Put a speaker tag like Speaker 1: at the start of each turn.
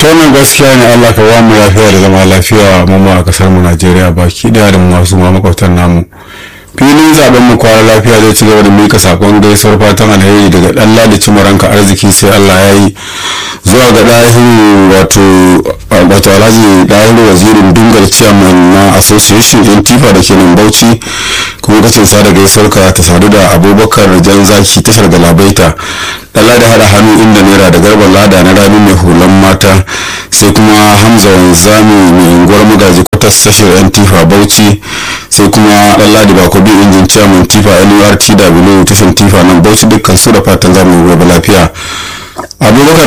Speaker 1: wannan gaskiya ne Allah ka ba mu lafiya da zama lafiya mu ma a kasar mu Najeriya baki daya da masu ma makwabtan namu filin zaben mu kwara lafiya zai ci gaba da mika sakon gaisuwar fatan alheri daga dan ladi cimaranka arziki sai Allah ya yi zuwa ga dahiru wato wato alhaji dahiru wazirin dungar chairman na association in tifa da ke nan bauchi kuma kacin sa da gaisuwar ka ta sadu da abubakar jan zaki tashar galabaita dala da hada hannu inda naira da garban lada na rami mai hulan mata sai kuma hamza wanzami mai unguwar magaji kwatas tashar yan tifa bauchi sai kuma dan ladi bako bi injin chairman tifa nurtw tashar tifa nan bauchi dukkan su da fatan zamu gobe lafiya abubakar